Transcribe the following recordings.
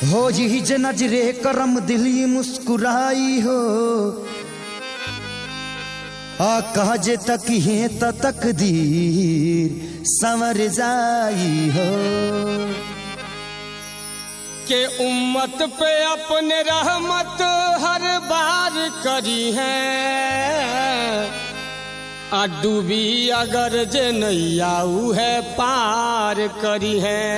हो जी ज नजरे करम दिली मुस्कुराई हो आ कहजे तक हे त तकदीर संवर जाई हो के उम्मत पे अपने रहमत हर बार करी है आ डूबी अगर जे नैया ऊ है पार करी है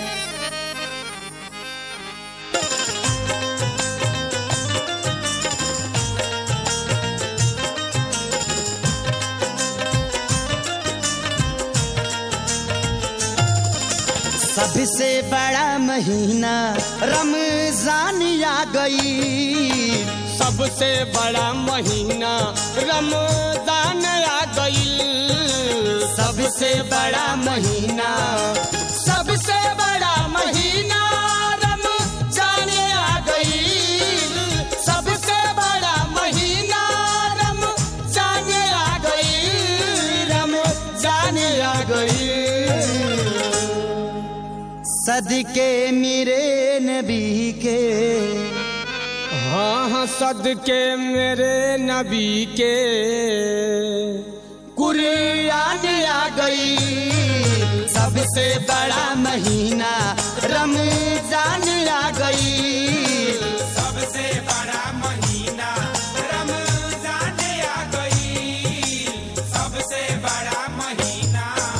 सबसे बड़ा महीना रमजान आ गई सबसे बड़ा महीना रमजान आ गई सबसे बड़ा महीना सबसे बड़ा महीना रमजान आ गई सबसे बड़ा महीना रमजान आ गई रमजान आ गई सदके मेरे नबी के हाँ हाँ सदके मेरे नबी के कुरियान आ गई सबसे बड़ा महीना रमजान आ गई सबसे बड़ा महीना रमजान आ गई सबसे बड़ा महीना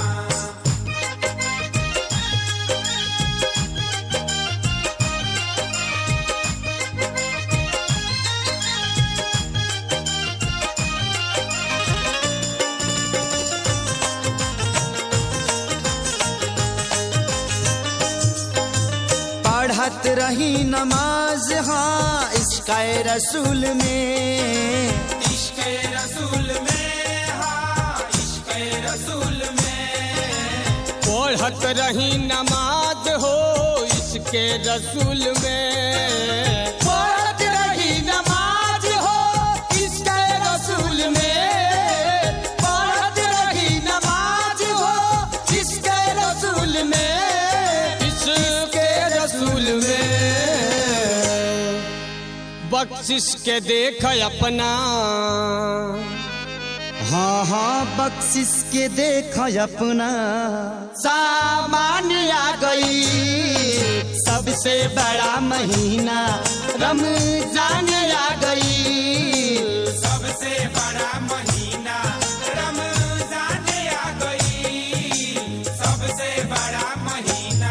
पढ़त रही नमाज हाँ इसका रसूल में इश्क रसूल में हाँ इश्क रसूल में पढ़त रही नमाज हो इसके रसूल में पढ़त रही नमाज हो इसके रसूल में पढ़त रही नमाज हो इसके रसूल में इसके रसूल में बख्शिश के देख अपना हाँ हाँ बख्शिश के देख अपना सामान आ गई सबसे बड़ा महीना रमजान आ गई सबसे बड़ा महीना रमजान आ गई सबसे बड़ा महीना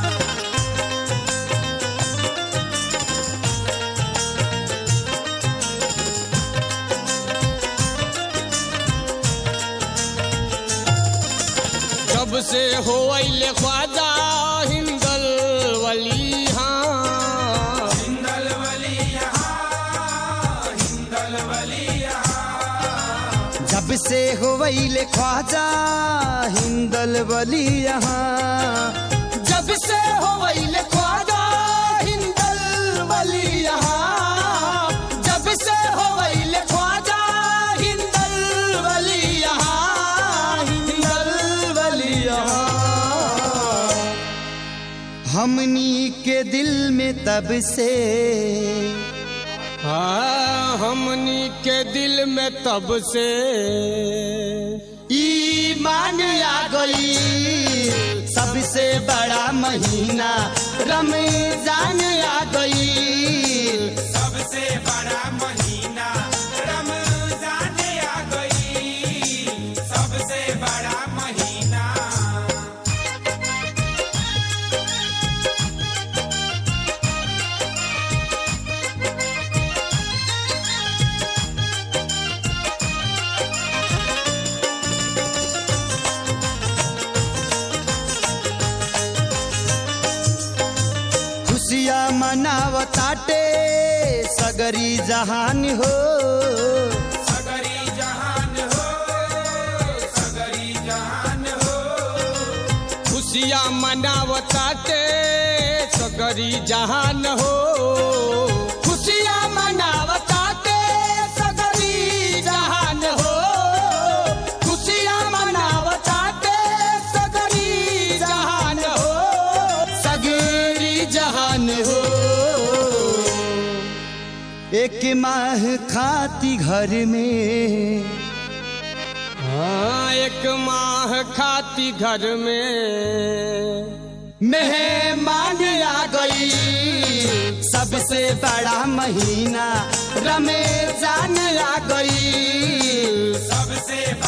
जब से हो अले ख्वाजा हिंदल वली हाँ हिंदल वली यहाँ हिंदल वली यहाँ जब से हो वैले ख्वाजा हिंदल वली यहाँ जब से हो अले ख्वाजा हिंदल वली यहाँ जब से हो अले ख्वाजा हिंदल वली यहाँ हिंदल वली यहाँ हमनी के दिल में तब से हाँ हमनी के दिल में तब से ईमान आ गई सबसे बड़ा महीना रमजान आ गई सबसे बड़ा महीना रमजान आ गई सबसे बड़ा महीना खुशियाँ मनावताटे सगरी जहान हो सगरी जहान हो सगरी जहान हो खुशियाँ मनावताटे सगरी जहान हो खुशियाँ मनावताटे सगरी जहान हो खुशियाँ मनावताटे सगरी जहान हो सगरी जहान हो एक माह खाती घर में हाँ एक माह खाती घर में मेहमान आ गई सबसे बड़ा महीना रमेजान आ गई सबसे